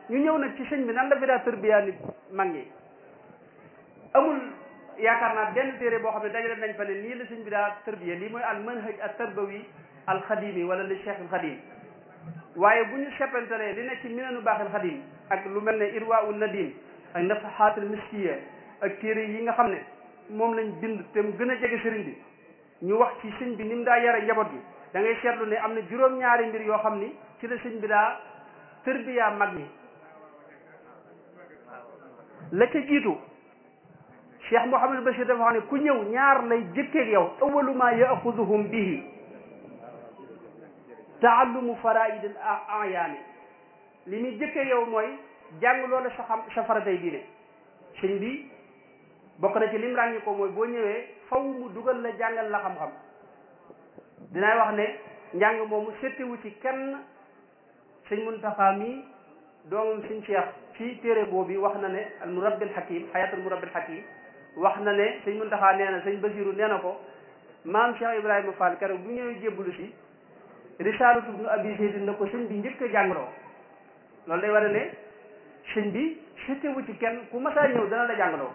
ñu ñëw nag ci sëñ bi nan la fi daa tërbiyaa nit mag ñi amul yaakaar naa benn téere boo xam ne dajale nañ fa ne nii la sëñ bi daa tërbiya lii mooy al manhaj al tarbawi al xadimi wala li cheikh al xadim waaye bu ñu seppantalee li nekk ci minanu baaxil xadim ak lu mel ne irwa ul nadim ak nafaxaatul miskiya ak téere yi nga xam ne moom lañ bind te mu gën a jege sëriñ bi ñu wax ci sëñ bi ni mu daa yare njaboot gi da ngay seetlu ne am na juróom-ñaari mbir yoo xam ni ci la sëñ bi daa tërbiyaa mag ñi la ca jiitu cheikh Mouhamadou Bachir dafa xam ne ku ñëw ñaar lay jëkkeeg yow awalu ma yaxuduhum bihi taallumu faraid al ayaani li muy jëkkeeg yow mooy jàng loola sa xam sa faraday diine sëñ bi bokk na ci lim ràññi ko mooy boo ñëwee faw mu dugal la jàngal la xam-xam dinaay wax ne njàng moomu settiwu ci kenn sëñ Muntaxa mi doomam sëñ Cheikh ci téere boobu wax na ne al murabbil hakim hayatul murabbil hakim wax na ne sëñ Muntaxa nee na sëñ Basiru nee na ko maam Cheikh Ibrahima Fall keroog bu ñëwee jébbalu si risaalatu ibnu abi zaydin na ko sëñ bi njëkk a jàngaloo loolu day war ne sëñ bi settiwu ci kenn ku masaa ñëw dana la jàngaloo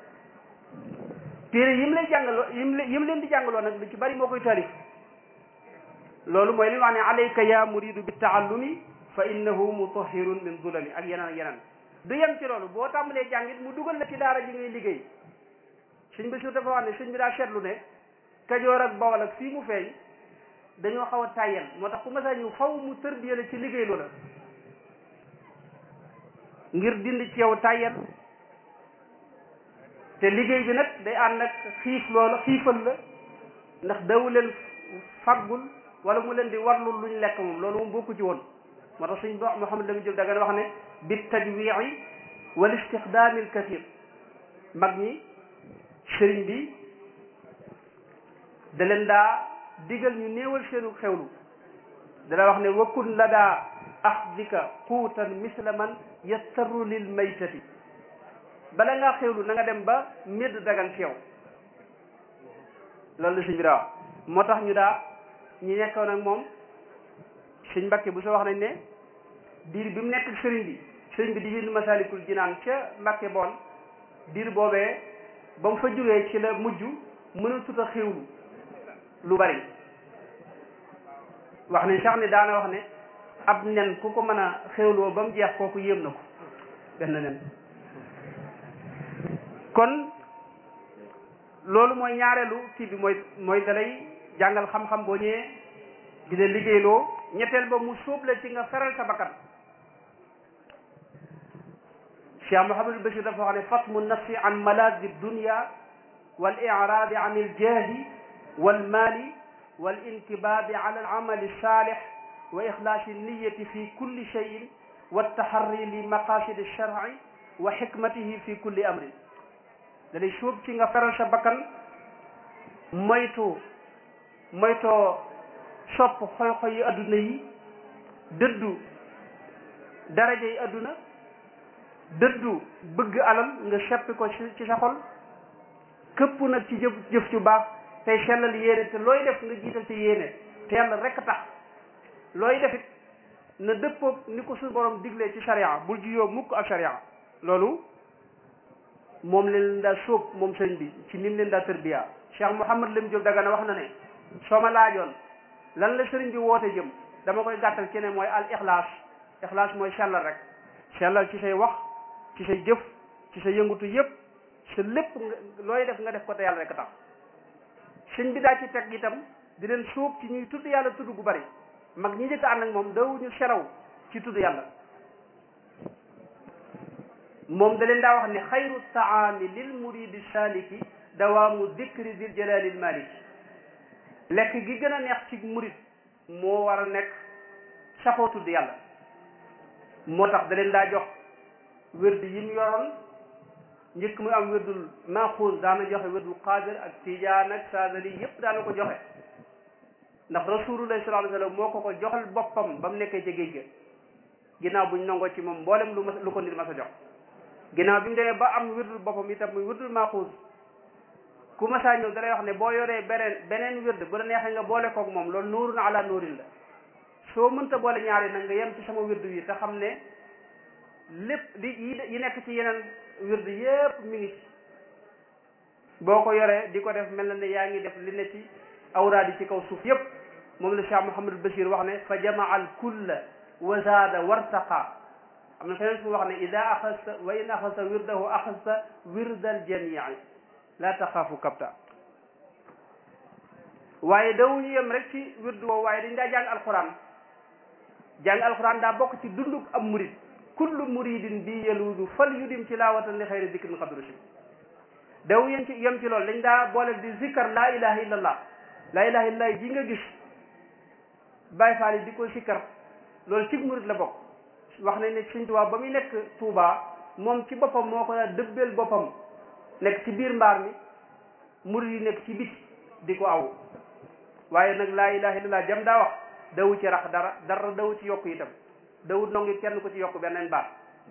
téere yim lay jàngaloo yim yim leen di jàngaloo nag lu ci bari moo koy taalif loolu mooy li wax ne alayka ya muridu bi taallumi fa innahu mutahirun min zulami ak yeneen ak yeneen du yem ci loolu boo tàmbalee jàngit mu dugal la ci daara ji ngay liggéey sëñ Basiru dafa wax ne sëñ bi daa seetlu ne kajoor ak bawal ak fii mu feeñ dañoo xaw a tàyyel moo tax ku masaa ñëw faw mu tërbiya la ci liggéey loola ngir dindi ci yow tàyyel te liggéey bi nag day ànd ak xiif loola xiifal la ndax dawu leen faggul wala mu leen di warlul luñ lekk moom loolu moom bokku ci woon moo tax suñ Muhammad Lamin Jóob Dagana wax ne bi tajwii wal istixdaami al kathir mag ñi sëriñ bi da leen daa digal ñu néewal seenu xewlu dala wax ne wakkun la daa axdika quutan misla man yastaru lil maytati bala ngaa xewlu na nga dem ba médd dagan ci yow loolu la sëñ bi daa wax moo tax ñu daa ñi nekkoon ak moom sëñ Mbàkke bu soo wax nañ ne diir bi mu nekk sëriñ bi sëriñ bi di bind Masaalikul Jinaan ca Mbàkke bool diir boobee ba mu fa jógee ci la mujj mënatut a xewlu lu bari wax nañ sax ne daana wax ne ab nen ku ko mën a xewloo ba mu jeex kooku yéem na ko benn nen kon loolu mooy ñaareelu kii bi mooy mooy dalay jàngal xam-xam boo ñëwee di la liggéeyloo ñetteel ba mu sóob la ci nga feral sa bakkan Cheikh Mouhamadul Bachir dafa wax ne fatmu nafsi an malazi dunia wal iraadi an iljahi wal mali wal intibabi ala al amali salih wa ixlaasi niyati fi kulli cheyin wa taxarri li maqasid alsharci wa xikmatihi fi kulli amrin dalay sóob ci nga feral sa bakkan moytu moytoo sopp xoy-xoy yi adduna yi dëddu daraja yi adduna dëddu bëgg alal nga seppi ko ci sa xol këpp nag ci jëf jëf ju baax tey sellal yéene te looy def nga jiital ci yéene te yàlla rekk tax looy def it na dëppoog ni ko suñu borom diglee ci sharia bul juyoo mukk ak sharia loolu moom leen daa sóob moom sëñ bi ci nim leen daa tërbiya Cheikh Mouhamad Lam Diop Dagana wax na ne soo ma laajoon lan la sëriñ bi woote jëm dama koy gàttal ci ne mooy al ixlaas ixlaas mooy sellal rek sellal ci say wax ci say jëf ci sa yëngutu yëpp sa lépp nga looy def nga def ko te yàlla rek tax sëñ bi daa ci teg itam di leen sóob ci ñuy tudd yàlla tudd gu bari mag ñi njëkk ànd ak moom dawuñu selaw ci tudd yàlla moom da leen daa wax ne xayru taami lil muridi saliki dawaamu dikri dil jalalil maliki lekk gi gën a neex ci murid moo war a nekk saxoo tudd yàlla moo tax da leen daa jox wérdu yi mu yoroon njëkk muy am wérdul maxuus daana joxe wérdul qaadir ak tijaan ak saadali yépp daana ko joxe ndax rasulullah sallallahu alayhi wa sallam moo ko ko joxal boppam ba mu nekkee ca géej ga ginnaaw buñ nangoo ci moom mboolem lu ma lu ko nit ma sa jox ginnaaw bi mu demee ba am wérdul boppam itam muy wérdul maxuus ku masaa ñëw dalay wax ne boo yoree beneen beneen wérd bu la neexee nga boole koog moom loolu nuurun ala nuurin la soo mënta boole ñaari nag nga yem ci sama wérdu yi te xam ne lépp li yi nekk ci yeneen wird yépp mi ngi ci boo ko yoree di ko def mel na ne yaa ngi def li ne ci awraad yi ci kaw suuf yépp moom la Cheikh Mouhamadul Bachir wax ne fa jamaa al kulla wa zaada wartaqa am na feneen fu wax ne ida axasta wa in axasta wirdahu axasta wirdal jamii la taxaafu kapta waaye dawuñu yem rek ci wirdu woowu waaye dañ daa jàng alquran jàng alquran daa bokk ci dunduk am murid kullu muridin bi yeluudu fal yudim tilawatan li xayri dikrin xadru si daw yem ci yem ci loolu dañ daa boole di zikkar laa ilaha illallah laa ilaha illallah ji nga gis Baay Faal yi di ko sikkar loolu ci murid la bokk wax nañ ne Sëñ Tuubaa ba muy nekk Tuubaa moom ci boppam moo ko daa dëbbeel boppam nekk ci biir mbaar mi murid yi nekk ci biti di ko aw waaye nag laa ilaha illallah jam daa wax dawu ci rax dara dara dawu ci yokk itam dawut nongi kenn ko ci yokk beneen baat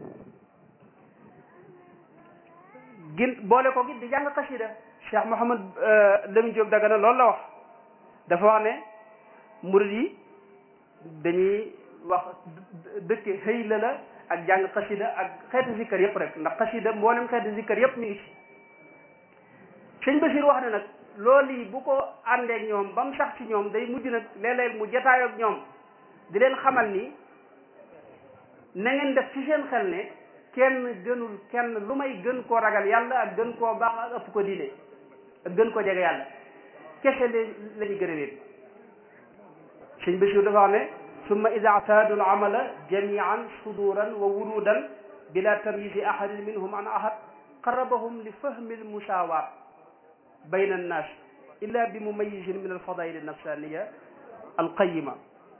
gin boole ko gi di jàng xasida Cheikh Mouhamad Lamine Diop Dagana loolu la wax dafa wax ne murid yi dañuy wax dëkke xëy la la ak jàng xasida ak xeeti zikkar yëpp rek ndax xasida mboolem xeeti zikkar yëpp mi ngi ci sëñ Bachir wax ne nag loolu yi bu ko àndeek ñoom ba mu sax ci ñoom day mujj nag léeg-léeg mu jataayoo ak ñoom di leen xamal ni na ngeen def ci seen xel ne kenn gënul kenn lu may gën koo ragal yàlla ak gën koo baax ak ëpp ko diine ak gën koo jege yàlla kese la la ñu gën a wéet sëñ Bachir dafa wax ne summa ida ataadu alamala jamian suduran wa wurudan bila tamyisi ahadin minhum an ahad qarabahum li fahmi almusawat bayna annas illa bi mumayisin min alfadail alnafsaniya alqayima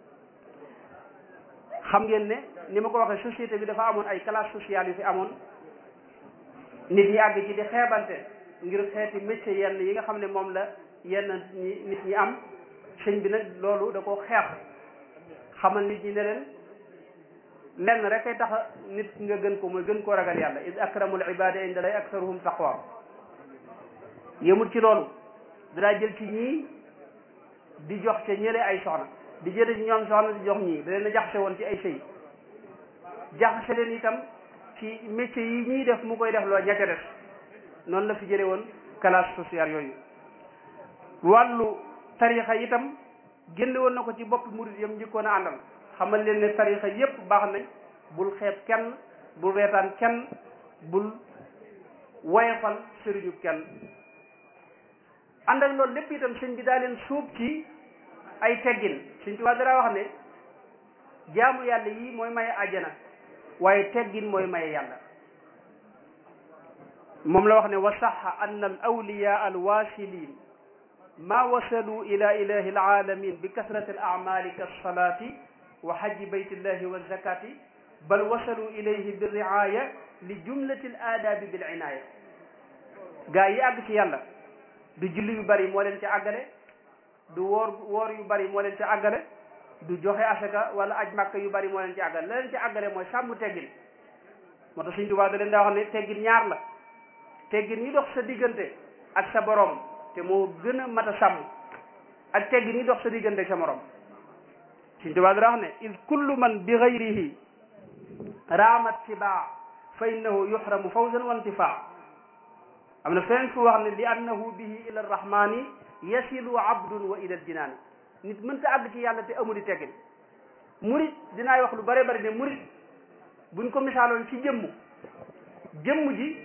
xam ngeen ne ni ma ko waxee société bi dafa amoon ay classe sociale yu fi amoon nit ñi àgg ci di xeebante ngir xeeti métier yenn yi nga xam ne moom la yenn ñi nit ñi am sëñ bi nag loolu da ko xeex xamal nit ñi ne leen lenn rek ay tax nit nga gën ko mooy gën koo ragal yàlla id akramul ibada inda lay aksaruhum taqwa yëmul ci loolu danaa jël ci ñii di jox ca ñële ay soxna di jële ci ñoom soxna di jox ñii da leen a jaxase woon ci ay sëy jaxase leen itam ci métier yi ñuy def mu koy def loo ña ca def noonu la fi jële woon classe sociale yooyu wàllu tarixa itam génne woon na ko ci bopp murid yam njëkkoon a àndal xamal leen ne tarixa yépp baax nañ bul xeeb kenn bul reetaan kenn bul woyefal sëriñu kenn ànd ak loolu lépp itam sëñ bi daa leen suub ci ay teggin sëñ Tuubaa dara wax ne jaamu yàlla yii mooy maye àjjana waaye teggin mooy maye yàlla moom la wax ne wa saxa anna al awliya al wasilin ma wasalu ila ilahi alalamin bi kasrati al amali kalsalati wa hajji baytillahi wa zakati bal wasalu ilayhi bi riaya li jumlati al aadabi bil inaya gaa yi àgg ci yàlla du julli yu bari moo leen ci àggale du woor woor yu bari moo leen ci àggale du joxe asaka wala aj màkk yu bari moo leen ci àggale la leen ci àggale mooy sàmm teggin moo tax Sëñ Tuubaa da leen daa wax ne teggin ñaar la teggin yi dox sa diggante ak sa borom te moo gën a mat a sàmm ak teggin yi dox sa diggante ak sa morom Sëñ Tuubaa da wax ne id kullu man bi gayrihi raamat tibaa fa innahu yuhramu fawzan wa intifaa am na feneen fu wax ne li annahu bihi ila arrahmani yasilu abdun wa ila aljinaani nit mënta àgg ci yàlla te amul teggin murit dinaay wax lu bare bari ne murit buñ ko misaaloon ci jëmm jëmm ji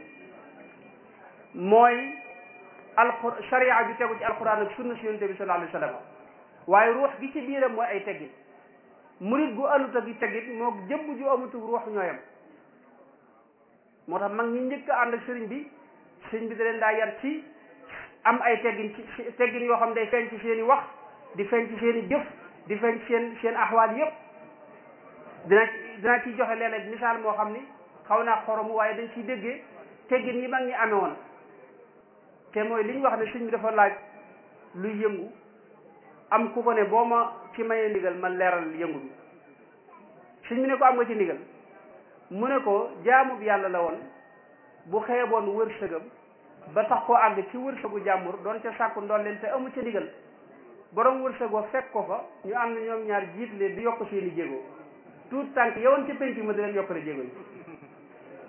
mooy alqur sharia bi tegu ci alquran ak sunna si yonente bi sallallahu alayhi wa sallam waaye ruux gi ci biiram mooy ay teggin murit gu alut ak teggin moo jëmm ju amutu ruux ñooyam moo tax mag ñi njëkk a ànd ak sëriñ bi sëriñ bi da leen daa yar ci am ay teggin ci teggin yoo xam day feeñ ci seen i wax di feeñ ci seen i jëf di feeñ ci seen seen axwaal yëpp dina dina ciy joxe léeg-léeg misaal moo xam ni xaw naa xoromu waaye dañ ciy déggee teggin yi mag ñi amee woon te mooy li ñu wax ne sëñ bi dafa laaj luy yëngu am ku ko ne boo ma ci mayee ndigal man leeral yëngu bi sëñ bi ne ko am nga ci ndigal mu ne ko jaamub yàlla la woon bu xeeboon wërsëgam ba tax koo àgg ci wërsëgu jàmbur doon ca sàkku ndoon leen te amu ca ndigal borom wërsëgoo fekk ko fa ñu ànd ñoom ñaar jiit leen di yokk seeni jéego tuut tànk yowoon ci penc ma di leen yokkale jéego yi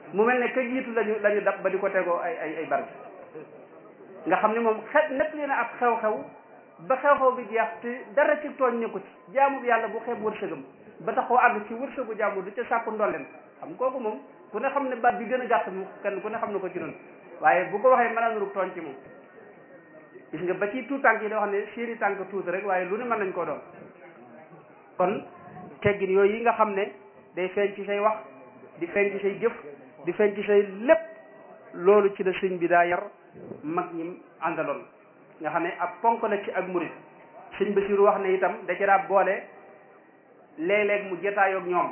mu mel ne ka jiitu lañu la ñu dab ba di ko tegoo ay ay ay barke nga xam ne moom xet nett li na ab xew-xew ba xew-xew bi jeex te dara ci tooñ nekku ci jaamu yàlla bu xeeb wërsëgam ba taxoo àgg ci wërsëgu jaamu du ca sàkku ndolleen xam kooku moom ku ne xam ne baat bi gën a gàtt mu kenn ku ne xam ne ko ci noonu waaye bu ko waxee mën a nuru tooñ ci moom gis nga ba ci tuut tànk yi da wax ne seeni tànk tuuti rek waaye lu ne mën nañ koo doon kon teggin yooyu yi nga xam ne day feeñ ci say wax di feeñ ci say jëf di feeñ ci say lépp loolu ci la sëñ bi daa yar mag ñi àndaloon nga xam ne ab ponk la ci ak murit sëñ Basiru wax ne itam da ci daa boole léeg-léeg mu jetaayoog ñoom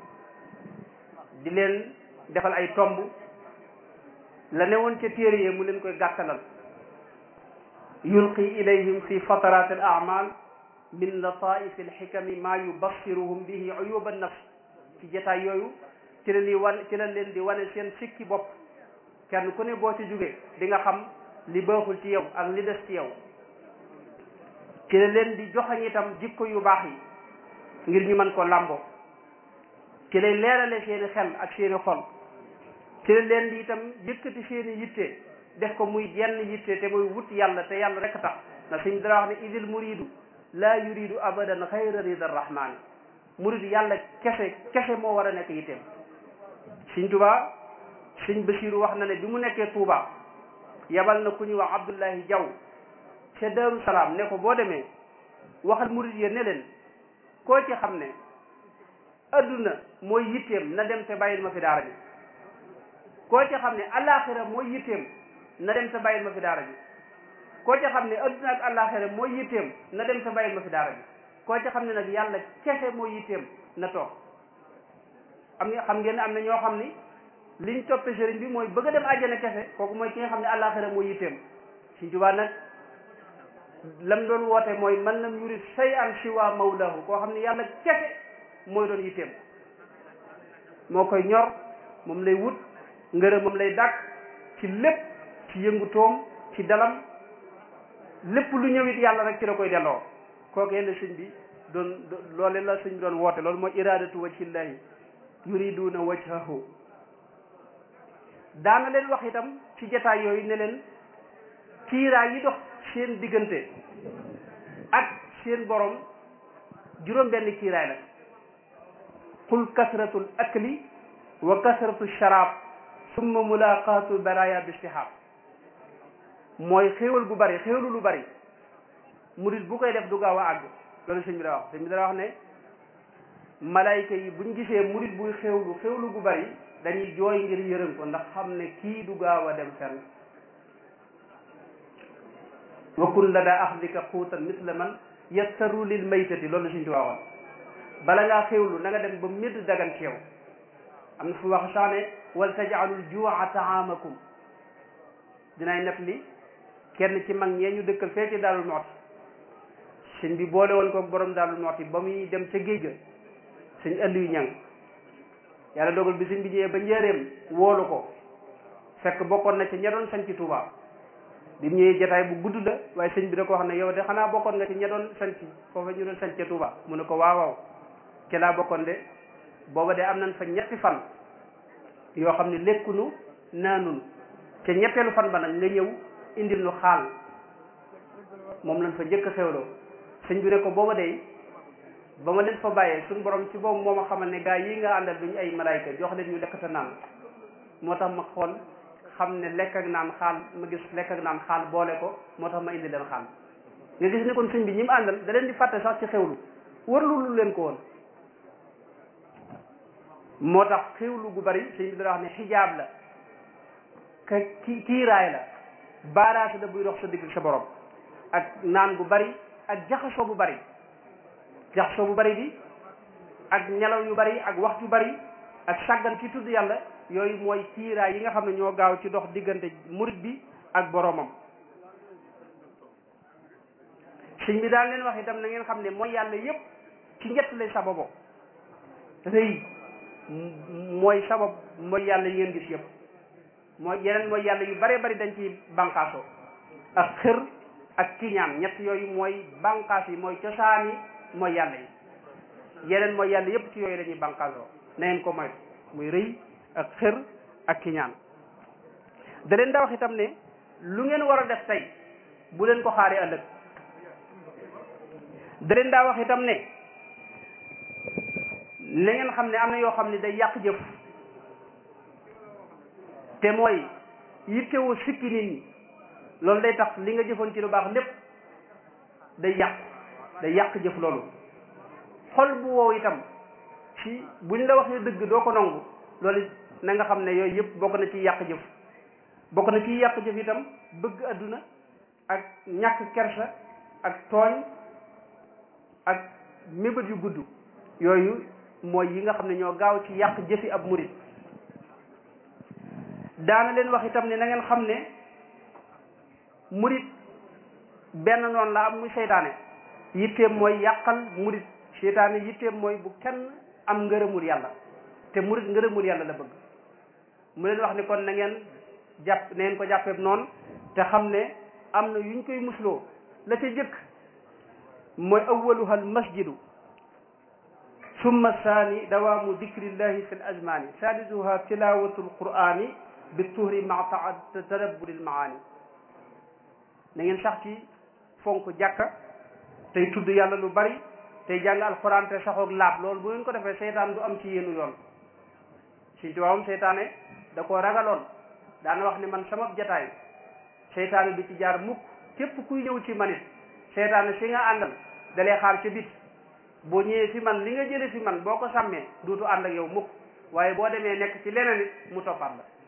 di leen defal ay tomb la newoon ca téere yi mu leen koy gàttalal yulqi ilayhim fi fatarat al amal min lataif al xikami ma yubassiruhum bihi uyub an nafs ci jetaay yooyu ci la ni wan ci la leen di wane seen sikki bopp kenn ku ne boo ci jógee di nga xam li baaxul ci yow ak li des ci yow ci la leen di joxañ itam jikko yu baax yi ngir ñu mën ko làmboo ci lay leerale seeni xel ak seeni xol ci la leen di itam yëkkati seeni yitte def ko muy jenn yitte te muy wut yàlla te yàlla rek tax na suñ dara wax ne idil muridu laa yuridu abadan xayra rida rahmaani murid yàlla kese kese moo war a nekk yitteem Sëñ Tuubaa Sëñ Basiiru wax na ne bi mu nekkee Tuubaa yabal na ku ñuy wax Abdullahi Jaw ca Daaru Salaam ne ko boo demee waxal murid yi ne leen koo ci xam ne adduna mooy yitteem na dem te bàyyil ma fi daara ji koo ci xam ne alaxira mooy yitteem na dem te bàyyil ma fi daara ji koo ci xam ne adduna ak alaxira mooy yitteem na dem te bàyyil ma fi daara ji koo ci xam ne nag yàlla kese mooy yitteem na toog am nga xam ngeen ne am na ñoo xam ni liñ toppe sëriñ bi mooy bëgg a dem àjjana kese kooku mooy ki nga xam ne alaxira mooy yitteem Sëñ Tuubaa nag lam doon woote mooy man lam yurid say an siwa mawlahu koo xam ne yàlla kese mooy doon yitteem moo koy ñor moom lay wut ngërëm moom lay dàkk ci lépp ci yëngutoom ci dalam lépp lu ñëwit yàlla rek ci la koy delloo kookee la sëñ bi doon loole la sëñ bi doon woote loolu mooy iradatu wajhillahi yuriduna wajhahu daana leen wax itam ci jataay yooyu ne leen kiiraay yi dox seen diggante ak seen borom juróom benn kiiraay la qul kasratul akli wa kasratu sharab summa mulaqatu baraya bistihab mooy xéewal gu bari xéewalu lu bari murit bu koy def du gaaw a àgg loolu sëñ bi da wax sëñ bi da wax ne malayka yi buñ gisee murit buy xéewlu xéewlu gu bari dañuy jooy ngir yërëm ko ndax xam ne kii du gaaw a dem fenn wa kun la daa axdika xuutan misla man yattaru lil maytati loolu suñ ci waxoon bala ngaa xéewlu na nga dem ba médd dagan ci yow am na fu wax sax ne wal tajaalul juuca taamakum dinaay nef li kenn ci mag ñee ñu dëkkal fee ci daalul mooti sëñ bi boole woon ko borom daalul mooti ba muy dem ca géej ga sëñ Aliou ñang yàlla dogal bi sëñ bi ñëwee ba njëreem woolu ko fekk bokkoon na ci ña doon sañ ci Touba bi mu ñëwee jataay bu gudd la waaye sëñ bi da ko wax ne yow de xanaa bokkoon nga ci ña doon sañ ci foofa ñu doon sañ ca Touba mu ne ko waaw waaw ci laa bokkoon de booba de am nañ fa ñetti fan yoo xam ne lekkunu naanunu te ñetteelu fan ba nag nga ñëw indil nu xaal moom lañ fa njëkk a xewloo sëñ bi ne ko booba de ba ma leen fa bàyyee suñu borom ci boobu moo ma xamal ne gaa yi nga àndal duñu ay malaayka jox leen ñu lekk te naan moo tax ma xool xam ne lekk ak naan xaal ma gis lekk ak naan xaal boole ko moo tax ma indi leen xaal nga gis ne kon sëñ bi ñi mu àndal da leen di fàtte sax ci xewlu warlu lu leen ko woon moo tax xewlu gu bari sëñ bi dana wax ne xijaab la ka ki kiiraay la baaraasi la buy dox sa digg sa borom ak naan gu bari ak jaxasoo bu bari jaxasoo bu bari bi ak nelaw yu bari ak wax yu bari ak sàggan ci tudd yàlla yooyu mooy kiiraay yi nga xam ne ñoo gaaw ci dox diggante murit bi ak boromam sëñ bi daal leen wax itam na ngeen xam ne mooy yàlla yépp ci ñett lay sababoo rëy mooy sabab mooy yàlla yi ngeen gis yëpp mooy yeneen mooy yàlla yu bare bari dañ ci bànqaasoo ak xër ak kiñaan ñett yooyu mooy bànqaas yi mooy cosaani mooy yàlla yi yeneen mooy yàlla yëpp ci yooyu dañuy bànqaasoo na ngeen ko moytu muy rëy ak xër ak kiñaan da leen daa wax itam ne lu ngeen war a def tey bu leen ko xaaree ëllëg da leen daa wax itam ne na ngeen xam ne am na yoo xam ne day yàq jëf te mooy yittewoo sikki nit ñi loolu day tax li nga jëfoon ci lu baax lépp day yàq day yàq jëf loolu xol bu wow itam ci buñ la waxee dëgg doo ko nangu loolu na nga xam ne yooyu yëpp bokk na ci yàq jëf bokk na ci yàq jëf itam bëgg adduna ak ñàkk kersa ak tooñ ak mébét yu gudd yooyu mooy yi nga xam ne ñoo gaaw ci yàq jëfi ab murit daana leen wax itam ne na ngeen xam ne murit benn noonu la am muy seytaane yitteem mooy yàqal murit seytaane yitteem mooy bu kenn am ngërëmul yàlla te murit ngërëmul yàlla la bëgg mu leen wax ni kon na ngeen jàpp na ngeen ko jàppeeb noonu te xam ne am na yuñ koy musloo la ca jëkk mooy awaluha al masjidu summa saani dawaamu dikrillahi fi l azmani salisuha tilawatu l qurani bi tuhri maa tadabburi l maani na ngeen sax ci fonk jàkka tey tudd yàlla lu bari tey jàng alxuraan te saxoog laab loolu bu ngeen ko defee seytaan du am ci yéenu yoon si tubaabam seytaane da koo ragaloon daana wax ne man sama jataay seytaane du ci jaar mukk képp kuy ñëw ci manit seytaane si nga àndal dalee xaar ca bit boo ñëwee fi man li nga jële fi man boo ko sàmmee duutu ànd ak yow mukk waaye boo demee nekk ci leneen it mu toppaat la